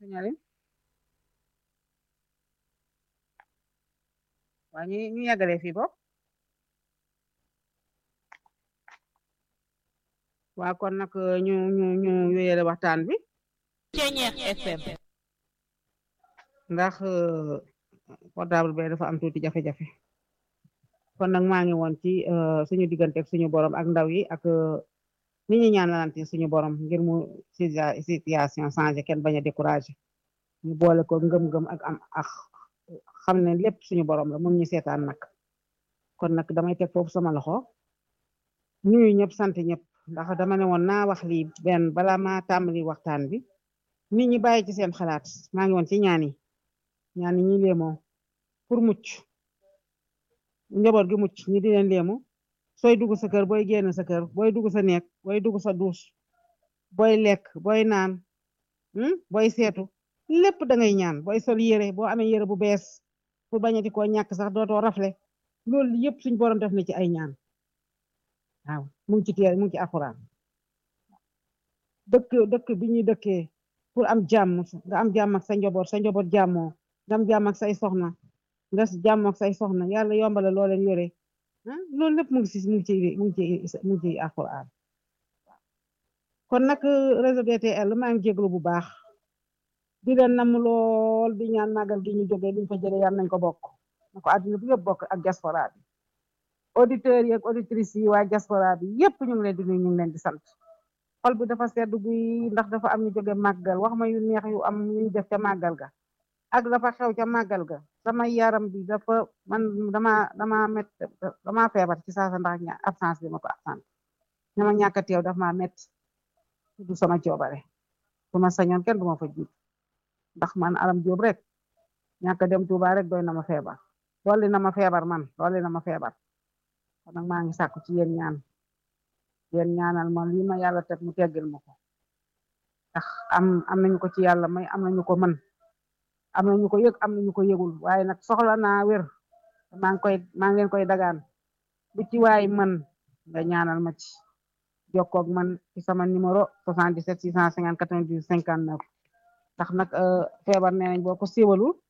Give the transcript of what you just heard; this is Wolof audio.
signalé waa ñu ñu yàggale fii bopp waa kon nag ñu ñu ñu wéyale waxtaan bi Ceñeex FM ndax portable bi dafa am tuuti jafe-jafe kon nag maa ngi woon ci suñu diggante ak suñu borom ak ndaw yi ak ni ñu ñaanalante suñu borom ngir mu situation changé kenn bañ a découragé ñu boole ko ngëm-ngëm ak am ak xam ne lépp suñu borom la mun ñu seetaan nag kon nag damay teg foofu sama loxo nuyu ñëpp sant ñëpp ndax dama ne woon naa wax lii benn bala ma tàmbali waxtaan bi nit ñi bàyyi ci seen xalaat maa ngi woon ci ñaan yi ñaan yi ñi léemoo pour mucc njaboot gi mucc ñi di leen léemu sooy dugg sa kër booy génn sa kër booy dugg sa nekk booy dugg sa duus booy lekk booy naan booy seetu lépp da ngay ñaan booy sol yére boo amee yére bu bees pour bañati koo ñàkk sax dootoo rafle loolu yëpp suñ borom def na ci ay ñaan waaw mu ngi ci teel mu ngi ci alxuraan dëkk dëkk bi ñuy dëkkee pour am jàmm nga am jàmm ak sa njaboot sa njaboot jàmmoo nga am jàmm ak say soxna nga jàmm ak say soxna yàlla yombale loo leen yore loolu lépp mu ngi ci mu ngi ci mu ngi ci mu ngi ci alxuraan kon nag réseau DTL maa ngi jéglu bu baax di leen nam lool di ñaan màggal gi ñu jógee liñ fa jëlee yal nañ ko bokk na ko àdduna bi yëpp bokk ak diaspora bi auditeurs yi ak auditrices yi waa diaspora bi yëpp ñu ngi leen di nuyu ñu ngi leen di sant xol bi dafa sedd guy ndax dafa am ñu jóge màggal wax ma yu neex yu am ñu def ca màggal ga ak dafa xew ca màggal ga sama yaram bi dafa man dama dama met dama feebar ci saasa ndax ña absence bi ma ko absence ñama ñàkk a teew daf ma met du sama coobare su ma sañoon kenn du ma fa jiit ndax man alam jóob rek ñàkk dem Tuuba rek doy na ma feebar dolli na ma feebar man dolli na ma feebar kon nag maa ngi sàkku ci yéen ñaan yéen ñaanal ma lii ma yàlla teg mu teggil ma ko ndax am am nañu ko ci yàlla may am nañu ko mën am nañu ko yëg am nañu ko yëgul waaye nag soxla naa wér maa ngi koy maa ngi leen koy dagaan bu ci waay mën nga ñaanal ma ci jokkoog man ci sama numéro 77 650 98 59 ndax nag feebar nee nañ boo ko siiwalu